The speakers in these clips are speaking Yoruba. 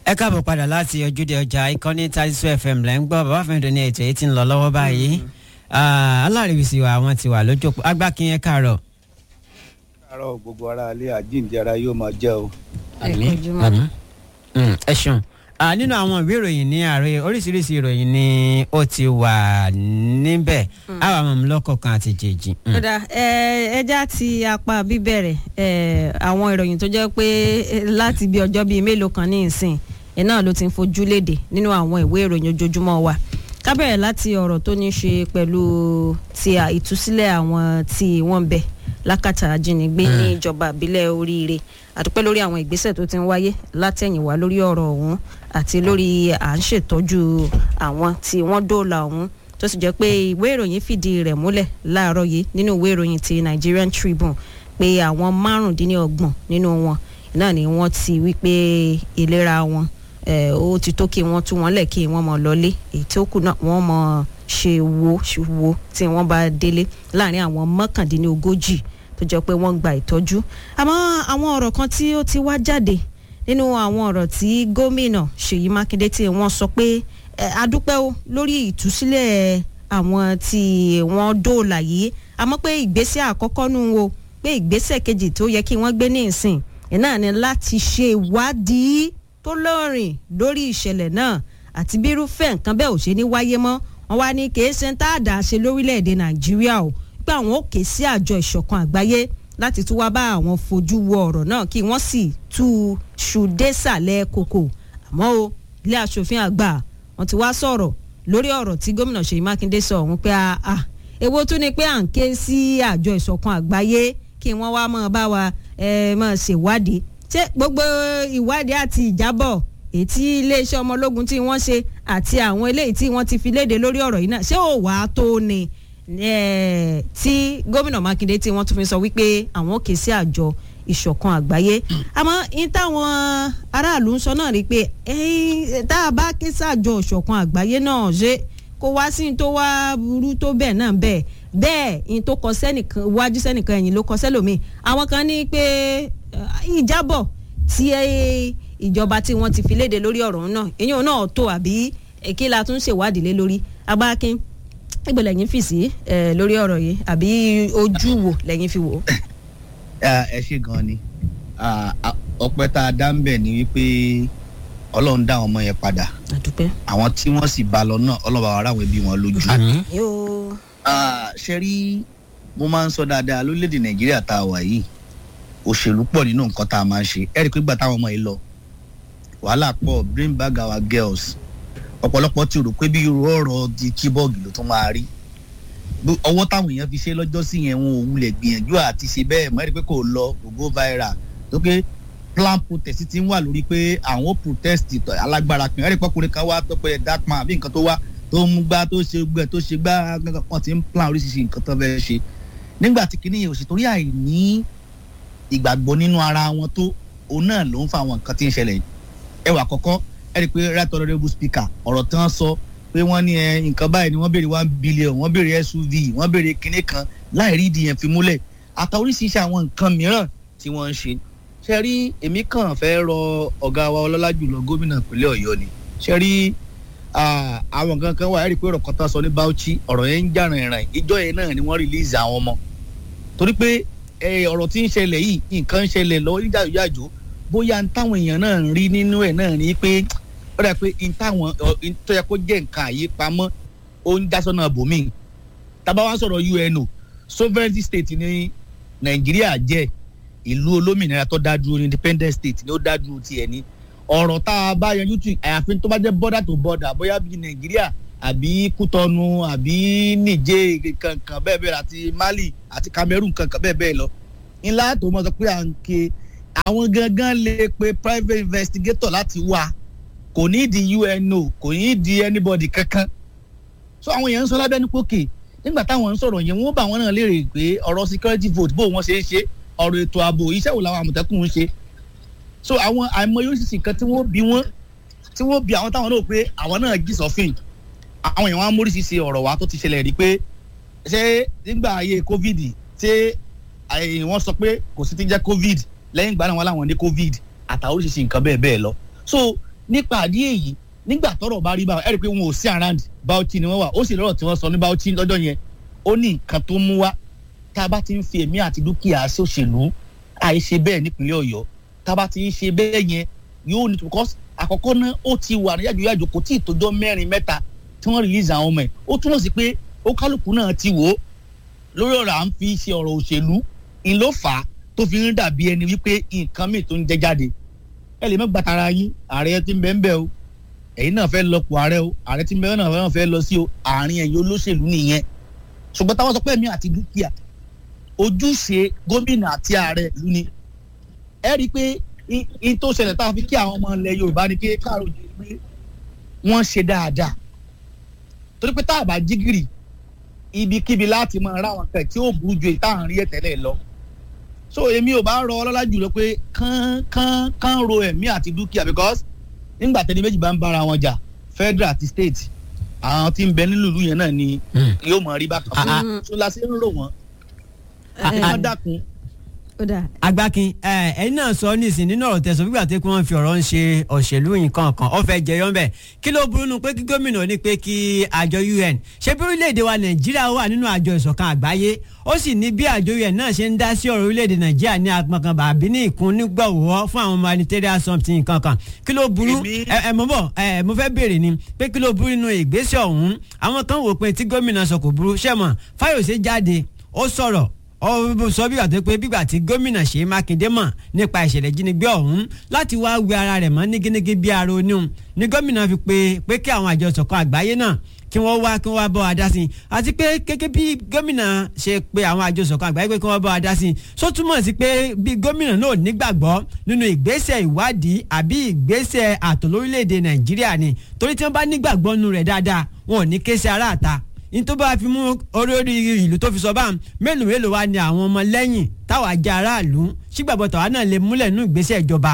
ẹ káàbọ̀ padà láti ojúde ọjà ìkànnì taisu fm lẹ́ ń gbọ́ bàbá fẹ́ẹ́ ní ètò èyí tí ń lọ lọ́wọ́ báyìí alárìíwísí wa àwọn ti wà lójú òpó agbákin ẹ káàárọ̀. káàárọ̀ gbogbo ara alẹ́ àjíǹde ara yóò máa jẹ́ o. àmín àmín ẹ ṣeun nínú àwọn ìwé ìròyìn ní àárẹ̀ oríṣiríṣi ìròyìn ni ó ti wà níbẹ̀ àwọn àmọ́ lọ́kọ̀ọ̀kan àti jèjì. kódà ẹja ti apá bíbẹ̀rẹ̀ àwọn ìròyìn tó jẹ́ pé láti bí ọjọ́ bíi mélòó kan ní ìsìn ẹ̀ náà ló ti ń fojú léde nínú àwọn ìwé ìròyìn ojoojúmọ́ wa ká bẹ̀rẹ̀ láti ọ̀rọ̀ tó ní ṣe pẹ̀lú ti ìtúsílẹ̀ àwọn tí wọ́n bẹ̀ lákàtà ajínigbé ní ìjọba ìbílẹ̀ oríire àdúpẹ́ lórí àwọn ìgbésẹ̀ tó ti ń wáyé látẹ̀yìnwá lórí ọ̀rọ̀ ọ̀hún àti lórí à ń ṣètọ́jú àwọn tí wọ́n dóòlà ọ̀hún tó sì jẹ́ pé ìwé ìròyìn fìdí rẹ̀ múlẹ̀ láàárọ̀ yìí nínú ìwé ìròyìn ti Nigerian Tribune pé àwọn márùndínlọ́gbọ̀n nínú wọn náà ni wọ́n ti wí pé ìlera wọn ó ti tó kí wọ́n tú wọn lẹ̀ kí wọ́n mọ̀ lọ́lé èyí tó kù náà wọ́n mọ̀ ṣe wo wo tí wọ́n bá délé láàrin àwọn mọ́kàndínlógójì tó jẹ́ pé wọ́n gba ìtọ́jú àmọ́ àwọn ọ̀rọ̀ kan tí ó ti wá jáde nínú àwọn ọ̀rọ̀ tí gómìnà Ṣèyí Mákindé tí wọ́n sọ pé adúpẹ́ o lórí ìtúsílẹ̀ àwọn tí wọ́n dóòlà yìí àmọ́ pé ìgbésẹ̀ àkọ́kọ́ nù o pé ìgbésẹ̀ kejì tó yẹ kí wọ́n gbé ní ìsìn náà ni láti ṣe ìwádìí tó lọ́rìn lórí ìṣẹ̀lẹ̀ náà àti bí irúfẹ́ nǹkan bẹ́ẹ̀ ò ṣe ní wáyé mọ́ wọn wá ní kèé ṣe ń tá àdá ṣe lórílẹ̀‐èdè Nàìjíríà o pé àwọn ò ké sí àjọ ìṣọ̀kan àgbáyé láti tún wá bá àwọn fojú wo ọ̀rọ̀ náà kí wọ́n sì tú ṣu désàlẹ̀ kòkò àmọ́ o ilé aṣòfin àgbà wọ́n ti wá sọ̀rọ̀ lórí ọ̀rọ̀ tí gómìnà Ṣèyí Mákindé sọ ọ̀hún pé a èwo tún ni pé à ń ké sí àjọ ìṣọ̀kan àgbáyé kí wọ́n wá máa bá wa máa ṣèwádìí ṣé gbogbo ìwádìí àti ìjábọ̀ èyí tí iléeṣẹ́ ọmọ ológun tí wọ́n ṣe àti àwọn eléyìí tí wọ́n ti fi léde lórí ọ̀rọ̀ yìí náà ṣé ò wá tó ni tí gómìnà Mákindé tí wọ́n tún fi sọ wípé àwọn kè sí àjọ ìṣọ̀kan àgbáyé àmọ́ ní táwọn aráàlú ń sọ náà rí pé tá a bá ké sí àjọ ìṣọ̀kan àgbáyé náà ṣe kó wá sí tó wá burú tó bẹ́ẹ̀ náà bẹ́ẹ̀ bẹ́ẹ̀ ní tó kọ sẹ́nìkan wájú sẹ́nìkan ẹ̀yìn ló kọ sẹ́lòmíì àwọn kan ní pé ìjábọ̀ tí ìjọba tí wọ́n ti fi léde lórí ọ̀rọ̀ náà èyàn náà tó àbí kí la tún ṣèwádìí lé lórí agbákin ìgbẹ́ lẹ́yìn fi sí lórí ọ̀rọ̀ yìí àbí ojú wo lẹ́yìn fi wò. ẹ ṣe gan ni ọpẹ́ tá a dá ń bẹ̀ ni wípé Ọlọ́run dá àwọn ọmọ yẹn padà àdúpẹ́. àwọn tí wọ́n sì bá lọ náà Ọlọ́run bá wa ráwọn ẹbí wọn lójú. yóò. ṣe rí mo máa ń sọ dáadáa lórílẹ̀‐èdè Nàìjíríà tá a wà yìí òṣèlú pọ̀ nínú nǹkan tá a máa ń ṣe ẹ̀rí pé gbà táwọn ọmọ yìí lọ wàhálà pọ̀ bring back our girls ọ̀pọ̀lọpọ̀ ti rò pé bí irú ọ̀rọ̀ di kíbọ̀gì ló tún máa rí ọwọ́ táwọn èèyàn fi ṣe lọ́jọ́ sí yẹn wọn ò wulẹ̀ gbìyànjú àti ṣe bẹ́ẹ̀ mọ́ ẹ̀rí pé kò lọ kò go viral tó pé plan protest ti ń wà lórí pé àwọn protest alágbára kan ẹ̀rí pọ́kùnrin kan wá tó pé dark man àbí nǹkan tó wá tó mú gbá tó ṣe gbẹ tó ṣe gbá wọn ti ń plan oríṣiríṣi nǹkan tó fẹ́ ṣe nígbà tí kinní yẹn ò sì torí àìní ìgbàgbọ́ nínú ara wọn tó òun náà ló ń fa àwọn nǹkan tí ń ṣẹlẹ̀ ẹwà kọ̀ọ̀kan ẹ rí i pé right honourable speaker ọ̀rọ̀ tí wọ́n sọ pé wọ́n ní nǹkan báyìí ni wọ́n béèrè one billion wọ́n béèrè SUV wọ́n béèrè kinní kan láì rí ìdí yẹn fi múlẹ̀ àtàwọn oríṣiríṣi àwọn nǹkan mìíràn tí wọ́n ń ṣe ṣe rí èmi kàn fẹ́ rọ ọ̀gá wa ọlọ́lá jùlọ gómìnà ìpínlẹ̀ ọ̀yọ́ ni ṣe rí àwọn nǹkan kan wà ẹ rí i pé ọ̀rọ̀ kan tán sọ ní Bauchi ọ̀rọ̀ yẹn ń jà rìnrìn ìjọ yẹn náà ni wọ́n release àwọn ọmọ torí pé ọ̀rọ̀ tí ń ṣẹlẹ̀ yìí nǹkan ń ṣẹlẹ̀ lọ́wọ́ níjàjò bóyá n táwọn èèyàn náà ń rí nínú ẹ̀ náà ni pé ó dà pé n táwọn tó yẹ kó jẹ́ nǹkan àyípamọ́ ó ń já sọ́nà bòmíì tábà wá sọ̀rọ̀ UNO sovereignty state ní Nàìjíríà jẹ́ ìlú olómìnira tó dá dúró independent state ni ó dá dúró tiẹ̀ ní ọ̀rọ̀ tá a bá yanjú tù àyàfi tó bá jẹ́ border to border bóyá bíi Nàìjíríà àbí Kútọ́nù àbí Níjẹ̀ kankan bẹ́ẹ̀ bẹ́ẹ̀ àti Mali àti Cameroon kankan bẹ́ẹ̀ bẹ́ẹ̀ lọ ńlá tó mọ̀ sọ pé à ń ké àwọn gangan lè pe private investigator láti wá kò ní di UNO kò ní di anybody kankan so àwọn èèyàn ń sọ lábẹ́ ní pókè nígbà táwọn ń sọ̀rọ̀ yẹn wọ́n bá wọn náà léèrè pé ọ̀rọ̀ security vote bó wọ́n ṣe ń ṣe ọ̀rọ̀ ètò ààbò iṣẹ́ wo làwọn àmọ̀tẹ́kùn ń ṣe so àwọn àìmọye oríṣiríṣi nǹkan tí wọ́n bí wọ́n tí wọ́n bí àwọn táwọn náà pé àwọn náà jí sọ́fìn àwọn èèyàn wọn á móríṣiríṣi ọ̀rọ̀ wa tó ti ṣẹlẹ̀ rí pé ṣé nígbà ayé covid ṣé wọ́n sọ pé kò sí ti jẹ́ covid lẹ́yìn ìgbà náà wọn làwọn ní covid àtàwọn oríṣiríṣi nǹkan bẹ́ẹ̀ bẹ́ẹ̀ lọ so nípa àdí èyí nígbà tọ́rọ̀ bá rí báwọn ẹ rí i pé wọn ò sí around Bauchi ni wọ́n wà ó sì lọ́rọ̀ tí wọ́n sọ ní Bauchi lọ́jọ́ yẹn ó ní nǹkan tó mú wá tá a bá ti ń fi ẹ̀mí àti dúkìá sóṣèlú àìṣe bẹ́ẹ̀ nípínlẹ̀ Ọ̀yọ́ tá a bá ti ń ṣe bẹ́ẹ̀ yẹn yóò ní because àkọ́kọ́ náà ó ti wà ní yàjòyàjò kò tí ì tójọ́ mẹ́rin mẹ́ta tí wọ́n release àwọn ọmọ ẹ̀ ó túmọ̀ sí pé ó kálukú náà ti wò ó lórí ọ̀rọ̀ à ń fi ṣe ọ̀rọ̀ òṣèlú ń ló fà á tó fi ń dàbí ẹni wípé nǹkan míì tó ń jẹ jáde ẹ lè má gbàtara yín ààrẹ tí ń bẹ ń bẹ o ẹ̀yin náà fẹ́ lọ pọ̀ ààrẹ o ààrẹ tí ń bẹ náà fẹ́ lọ sí o àárín ẹ̀yin olóṣèlú nìyẹn ṣùgbọ́n táwọn sọ pé ẹ̀mí àti dúkìá ojúṣe gómìnà àti ààrẹ ìlú ni ẹ rí i pé in tó ṣẹlẹ̀ tá a fi kí àwọn ọmọ ilẹ̀ Yorùbá ni pé káàró jẹ́ pé wọ́n ṣe dáadáa torí pé tá a bá jí gìrì ibikíbi láti máa ra àwọn kan tí ó burú ju ìta àárín ẹ̀ tẹ́lẹ̀ lọ so èmi ò bá rọ ọlọ́lá jùlọ pé kán kán kán ro ẹ̀mí àti dúkìá because nígbà tẹ́ni méjì bá ń bára wọn jà federal àti state àwọn tí ń bẹ nílùú ìlú yẹn náà ni yóò mọ̀ rí bákan fún so la ṣe ń rò wọ́n wọ́n dákun agbakin ẹyin náà sọ nísìnyí nínú ọ̀rọ̀ tẹ̀sán gbígbà tó kí wọ́n fi ọ̀rọ̀ ń ṣe òṣèlú nǹkan kan ó fẹ́ jẹyọ ńbẹ̀ kí ló burú nu pé kí gómìnà ní pé kí àjọ UN ṣé bí orílẹ̀-èdè wa Nàìjíríà wà nínú àjọ ìṣọ̀kan àgbáyé ó sì ní bí àjọ UN náà ṣe ń dá sí ọ̀rọ̀ orílẹ̀-èdè Nàìjíríà ní apọ̀kan bàbí ní ìkún nígbàwọ́ fún àwọn humanitarian something nǹkan kan kí ló burú ẹ mo bọ̀ ẹ mo fẹ́ béèrè ni pé kí ló burú nínú ìgbésẹ̀ ọ̀hún àwọn kan wò pé tí gómìnà sọ kò burú ṣẹ́mọ̀ Fáyọ̀sé jáde ó sọ̀rọ̀ ó sọ bí wàá pé bígbà tí gómìnà Ṣèyí Mákindé mọ̀ nípa ìṣẹ̀lẹ̀ ìjínigbé ọ̀hún láti wá wẹ ara rẹ̀ mọ́ nígínnígí bí ara oníhun ni gómìnà fi pé pé kí àwọn àjọ ìṣọ̀kan àgbáyé náà kí wọ́n wá kí wọ́n wá bọ́ wa dá sí i àti pé gẹ́gẹ́ bí gómìnà ṣe pé àwọn àjọ ìṣọ̀kan àgbáyé pé kí wọ́n bọ́ wa dá sí i só túmọ̀ sí pé bí gómìnà náà nígbàgbọ́ nínú ìgbésẹ̀ ìwádìí àbí ìgbésẹ̀ ààtò lórílẹ̀‐èdè Nàìjíríà ni torí tí wọ́n bá nígbàgbọ́ nínú rẹ̀ dáadáa wọn ò ní ké sí aráàta ní tó bá fi mú orí orí ìlú tó fi sọ báà mélòó mélòó wa ni àwọn ọmọ lẹ́yìn táwa jẹ́ aráàlú sígbàgbọ́ tàwa náà lè múlẹ̀ nínú ìgbésẹ̀ ìjọba.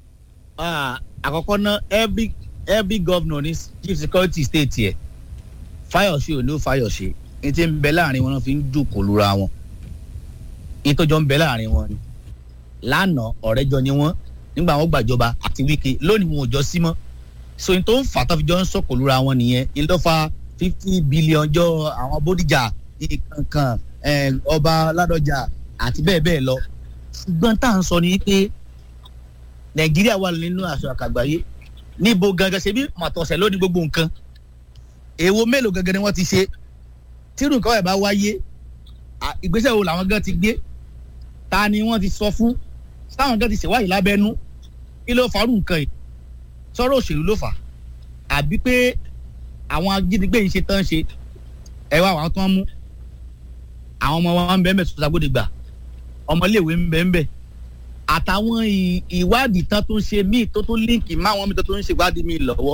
àkọ́kọ́ náà every every governor ní chief security state yẹ Fáyọ̀ṣe ò ní Fáyọ̀ṣe ní ti ń bẹ láàrin wọn fi ń jòkó lura wọn ní tó jọ ń bẹ láàrin wọn ni lánàá ọ̀rẹ́jọ ni wọ́n nígbà wọn gbàjọba àti Wike lónìí wọn ò jọ sí mọ́ so ní tó ń fà tó fi jọ ń sọ̀kò lura wọn nìyẹn ní ló fa fifty billion jọ àwọn bódìjà ìkankan ọba ládọjà àti bẹ́ẹ̀ bẹ́ẹ̀ lọ ṣùgbọ́n tá à ń sọ ni pé nàìjíríà wà nínú àṣọ àkàgbáyé níbo gangan ṣe bí màtọ̀sẹ̀ ló ní gbogbo nǹkan èwo mélòó gangan ni wọ́n ti ṣe tírù nǹkan ẹ̀ bá wáyé ìgbésẹ̀ wo làwọn gan ti gbé ta ni wọ́n ti sọ fún táwọn gan ti ṣèwádìí lábẹ́nú kí ló farú nǹkan yìí sọ̀rọ̀ òṣèlú ló fà àbí pé àwọn ajínigbé yìí ṣe tán ṣe ẹ wá àwọn tó ń mú àwọn ọmọ wọn ń bẹ ń bẹ tó sagbódegbà ọmọléèwé ń bẹ ń bẹ àtàwọn ìwádìí tán tó ń ṣe míì tó tó líǹkì má wọn mi tó tó ń ṣe ìwádìí míì lọ́wọ́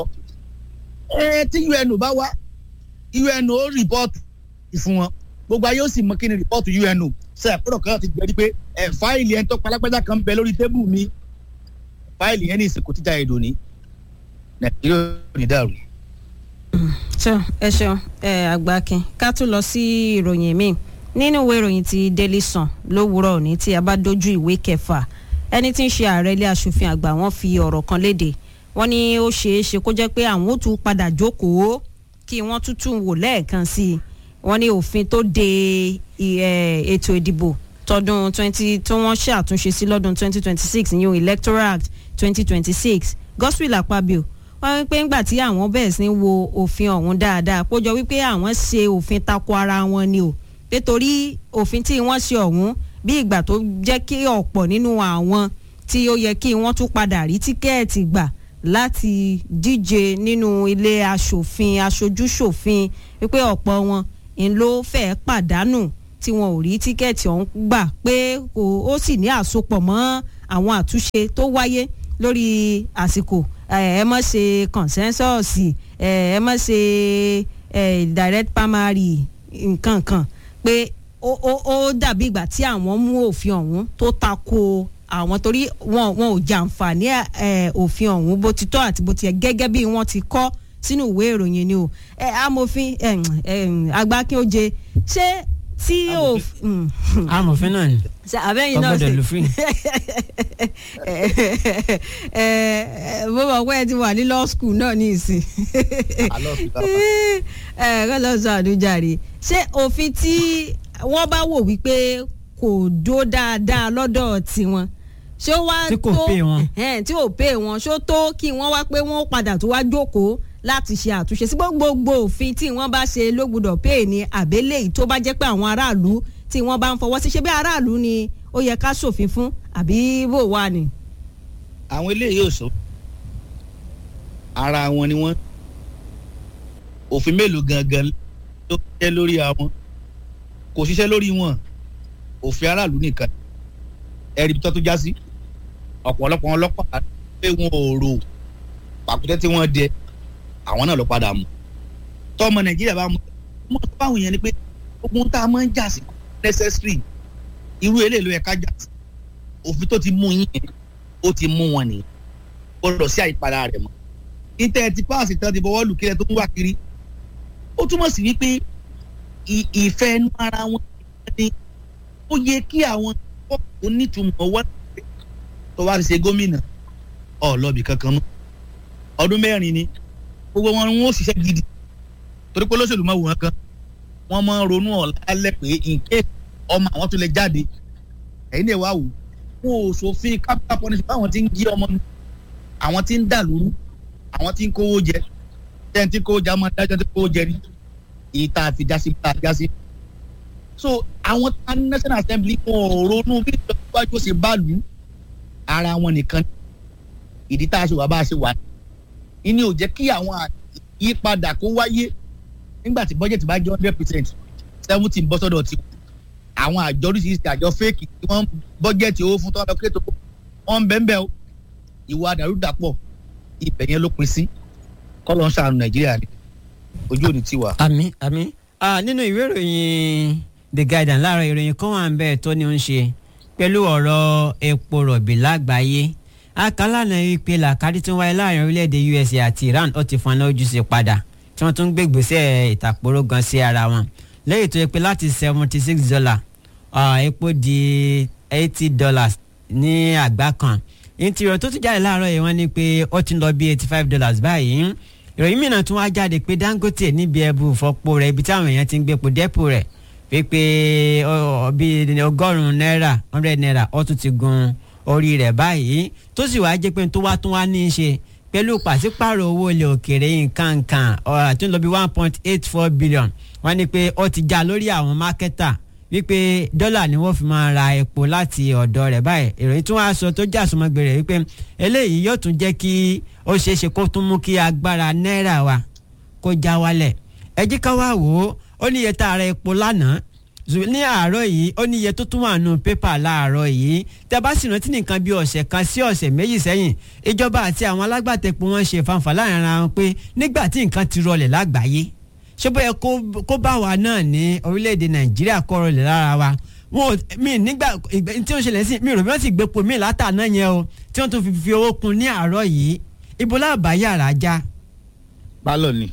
ẹ tí UN bá wá UN ó rìpọ́ọ̀tù fún wọn gbogbo ayé ó sì mọ kí ni rìpọ́ọ̀tù UN ṣe àpérò kan ti gbẹdí pé ẹ fáìlì ẹni tó palápẹ́jà kan bẹ lórí tébù mi fáìlì yẹn ní ìsìnkú tíjà èdò ní Nàìjíríà ò ní dàrú ṣeun ẹ ṣeun ẹ àgbàkin ká tún lọ sí ìròyìn míì nínú ìwé ìròyìn ti Daily Sun lówùúrọ̀ òní tí a bá dojú ìwé kẹfà ẹni tí ń ṣe ààrẹ ilé asòfin àgbà wọn fi ọ̀rọ̀ kan léde wọ́n ní ó ṣeé ṣe kó jẹ́ pé àwọn ó tún padà jókòó kí wọ́n tútù wò lẹ́ẹ̀kan sí i wọ́n ní òfin tó de ètò ìdìbò tọdún twenty tí wọ́n ṣe àtúnṣe sí lọ́dún twenty twenty six ìyẹn Electoral Act twenty twenty six Godswill Akpabio wọ́n wí pé ńgbà tí àwọn bẹ̀rẹ̀ sí wo òfin ọ̀hún dáadáa pójọ wípé àwọn ṣe òfin tako ara wọn ni o nítorí òfin tí wọ́n ṣe ọ̀hún bí ìgbà tó jẹ́ kí ọ̀pọ̀ nínú àwọn tí ó yẹ kí wọ́n tún padà rí tíkẹ́ẹ̀tì gbà láti díje nínú ilé aṣòfin aṣojúṣòfin wípé ọ̀pọ̀ wọn ń ló fẹ́ẹ́ pàdánù tí wọn ò rí tíkẹ́ẹ̀tì ọ̀hún gbà pé ó sì ní àsopọ̀ mọ́ àwọn àtúnṣe tó wáyé lórí àsìkò ẹ mọ̀ ṣe consensus ẹ mọ̀ ṣe direct primary nǹkan kan pé ó dàbí ìgbà tí àwọn mú òfin ọ̀hún tó tako àwọn torí wọn wọn ò jàǹfààní òfin ọ̀hún bó ti tọ́ àti bó ti yẹ gẹ́gẹ́ bí wọ́n ti kọ́ sínú ìwé ìròyìn ni o amòfin agbákin oje ṣé tí ò Amòfin. amòfin náà ni àbẹ́yìn náà ọgbọ́dọ̀ ṣe lù fún bó bá pẹ́ ti wà ní law school náà ní ìsìn Àlọ́ fi bá ẹ kọ́ lọ sọ àdújàre ṣé òfin tí wọ́n bá wò wípé kò dó dáadáa lọ́dọ̀ tiwọn ṣé ó wá Tí kò tó pay wọn. ẹ̀hẹ́n, tí ò pé wọn ṣó tó kí wọ́n wá pé wọ́n padà tó wá jókòó láti ṣe àtúnṣe sí gbogbo òfin tí wọ́n bá ṣe ló gbọ́dọ̀ pay ní àbélé yìí tó bá jẹ́ pé àwọn aráàlú tí wọ́n bá ń fọwọ́ sí ṣé bí aráàlú ni ó yẹ ká ṣòfin fún àbí bò wà ní. àwọn eléyìí ò sọ ara wọn ni wọn òfin mélòó gangan ló ṣiṣẹ́ lórí àwọn kò ṣiṣẹ́ lórí wọn òfin aráàlú nìkan ẹ̀rí tó tó já sí ọ̀pọ̀lọpọ̀ ọlọ́pàá pé wọn ò rò pàkútẹ́ tí wọ́n dẹ àwọn náà ló padà mú tọ́mọ nàìjíríà bá mú mọ́ tó báwọn yẹn ni pé ogun tá a máa ń jà sí necessary irú eléyìí ló yẹ ká jà sí òfin tó ti mú yín yẹn ó ti mú wọn nìyẹn ó lọ sí àyípadà rẹ̀ mọ́ níta ti páàsì tán ti bọ́wọ́ lù kílẹ̀ tó ń wá kiri ó túmọ̀ sí wípé ì- ìfẹ́ inú ara wọn ni ó yẹ kí àwọn onítùmọ̀ wá tó wá ti ṣe gómìnà ọlọ́bì kankan mọ́ ọdún mẹ́rin ni gbogbo wọn wọn ó ṣiṣẹ́ gidi torí pé olóṣèlú máa wò wọn kan wọ́n máa ń ronú ọ̀la pé in case ọmọ àwọn tó lè jáde ẹ̀yin náà wá wò wọn ò ṣòfin capital punishment báwọn ti ń jí ọmọ mi àwọn tí ń dà lóru àwọn tí ń kówó jẹ tẹ́ni tí ń kówó jẹ àwọn adájọ́ tí ń kówó jẹ ni èyí tá a fi já sí bá a já sí. so àwọn tá ní national assembly wọn ò ronú bí ìjọba yóò ṣe bá lù ú ara wọn nìkan ni. ìdí tá a ṣe wà bá a ṣe wà ní. ìní ò jẹ́ kí àwọn àyípadà kó wáyé nígbà tí budget bá jẹ́ hundred percent seventy ń bọ́ sọ́dọ̀ tí àwọn àjọ oríṣiríṣi àjọ fake tí wọ́n bọ́jẹ̀tì owó fún tọ́lá kí ètò wọn ń bẹ́ẹ̀ bẹ́ẹ̀ o ìwà àdàrúdàpọ̀ ibẹ̀ yẹn ló pin sí kọ́lọ́ ń ṣàánú nàìjíríà ni ojú òní ti wà. àmì àmì Ah, nínú ìwé ìròyìn the guardian láàárọ̀ ìròyìn kan wà ń bẹ́ẹ̀ tó ní ń ṣe pẹ̀lú ọ̀rọ̀ epo rọ̀bì lágbàáyé akálànà wípé làkàdí tó ń wáyé láàrin orílẹ̀-èdè USA àti Iran ó ti fọn lójú sí padà tí wọ́n tún gbé ìgbésẹ̀ ìtàkùrọ̀ gan sí ara wọn lẹ́yìn tó yẹ pé láti seventy six dollar epo di eighty dollars ní àgbá kan ìtìrọ̀ tó tún jáde láàárọ̀ yìí wọ́n ní pé ó ti ń lọ bí eighty five dollars báyìí ìròyìn mìíràn tún wá jáde pé Dangote níbi ẹbú ìfọpo rẹ̀ ibi táwọn èèyàn ti ń gbépo dẹ́pò rẹ̀ pé bíi ọgọ́rùn-ún náírà hundred naira ó tún ti gun orí rẹ̀ báyìí tó sì wáá jẹ́ pé tó wá tún wá ní í ṣe pẹ̀lú pàṣípààrọ̀ owó ilẹ̀ òkèèrè nǹkan nǹkan tó ń lọ bí one point eight four billion wọ́n ní pé ó ti já lórí àwọn mákẹ́tà wípé dọ́là ni wọ́n fi máa ra epo láti ọ̀dọ̀ rẹ̀ báyìí ìròyìn tí wọ́n á sọ tó jà sọmọgbè rẹ̀ wípé eléyìí yóò tún jẹ́ kí ó ṣeé ṣe kó tún mú kí agbára náírà wa kó já wálẹ̀ ẹ jí ká wá wò ó ó níye tá a ra epo lánàá ní àárọ̀ yìí ó níye tó tún wà nù pépà láàárọ̀ yìí tẹ́ bá sì rántí nìkan bí ọ̀sẹ̀ kan sí ọ̀sẹ̀ méjì sẹ́yìn ìjọba àti àwọn alágbàtẹ̀pọ̀ wọn ṣe fanfà láàrin ara wọn pé nígbà tí nǹkan ti rọlẹ̀ lágbàáyé ṣé bóyá kó bá wa náà ní orílẹ̀-èdè nàìjíríà kọ́ rọlẹ̀ lára wa wọn mi nígbà tí ó ṣẹlẹ̀ sí mi rò bí wọ́n sì gbépo mi látàná yẹn o tí wọ́n tún fi fi owó kun ní àárọ̀ yìí ibo láàbá yàrá já. bálọ̀ ni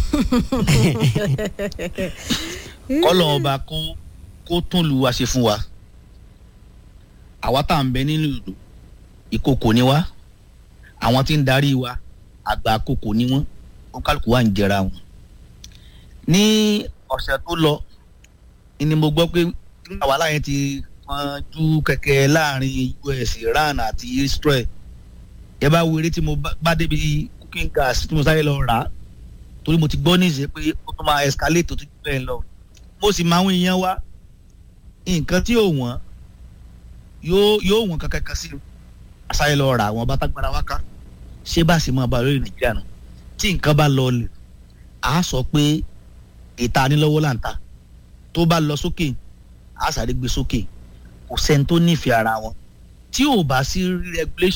kọ́lọ̀ ọba kó kó tún lu wa ṣe fún wa àwa tá à ń bẹ nínú ìlú ìkòkò ni wá àwọn tí ń darí wa àgbà àkókò ni wọ́n ó kálukú wa ń jẹra wọn. ní ọ̀sẹ̀ tó lọ ni mo gbọ́ pé nígbà wàhálà yẹn ti pọ́njú kẹ̀kẹ́ láàrin US Iran àti Israel ẹ bá wo eré tí mo bá débi cooking gas tí mo sáré lọ rà á torí mo ti gbọ́ ní ìṣe pé ó tún máa escalate tó tún bẹ́ẹ̀ lọ mo sì máa ń yan wá nǹkan tí ò wọ́n yóò yóò wọ́n kankan kan sí i àṣàyẹ lọ rà àwọn bátágbára wá ká ṣé bá sì máa bá lórí nàìjíríà nù tí nǹkan bá lọ lè á sọ pé ìta nílọ́wọ́ là ń ta tó bá lọ sókè á sáré gbé sókè kò sẹ́ni tó nífẹ̀ẹ́ ara wọn tí ò bá sí regulation